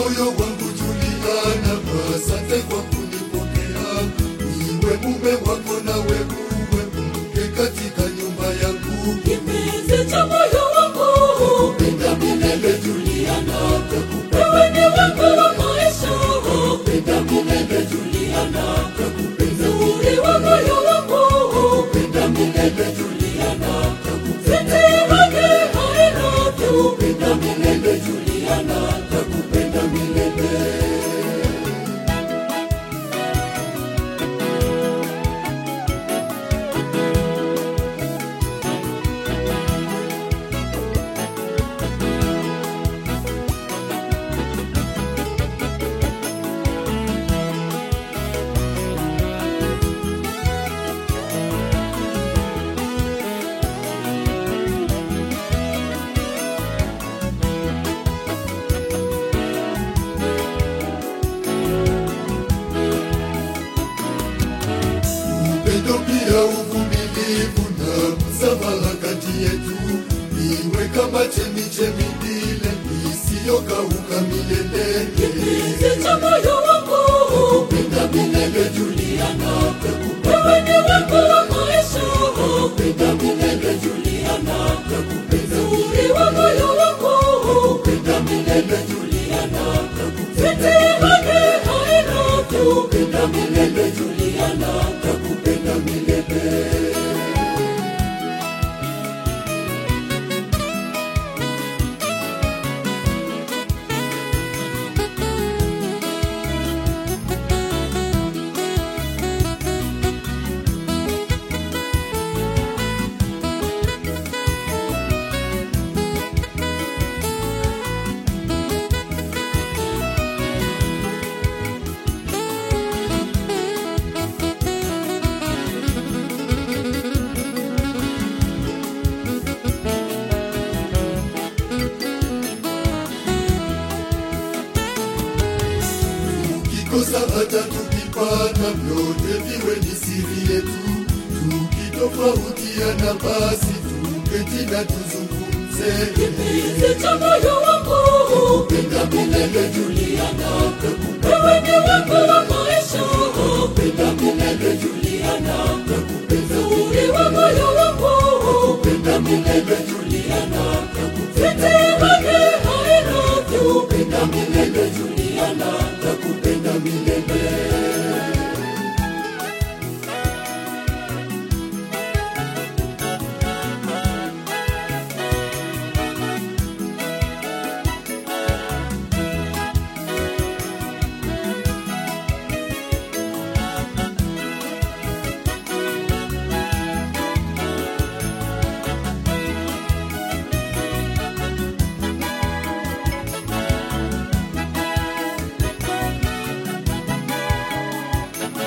moyo wangu Juliana, asante kwa kunipokea. Niwe mume wako nawe uwe mke katika nyumba yangu. Kipenzi cha moyo wangu, Penda milele Juliana, takupenda wewe ni wangu wa maisha. penda milele Juliana, takupenda Uzuri wa moyo wangu, penda milele Juliana, takupenda sitirage I love you. penda milele Juliana, takupenda milele. upendo pia uvumilivu na msamaha kati yetu iwe kama chemichemi ile isiyokauka milele. Kipenzi cha moyo wangu, Penda milele Juliana, takupenda wewe ni wangu wa maisha. penda milele Juliana, takupenda Uzuri wa moyo wangu, penda milele Juliana, takupenda sitirage I love you. penda milele Juliana, takupenda milele. Tukikosa hata tukipata, vyote viwe ni siri yetu. Tukitofautiana basi tuketi na tuzungumze. Kipenzi cha moyo wangu, Penda milele Juliana, takupenda wewe ni wangu wa maisha. penda milele Juliana, takupenda Uzuri wa moyo wangu, penda milele Juliana, takupenda sitirage I love you. penda milele Juliana, takupenda milele.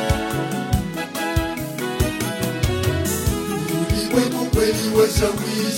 Ulimwengu kweli washawishi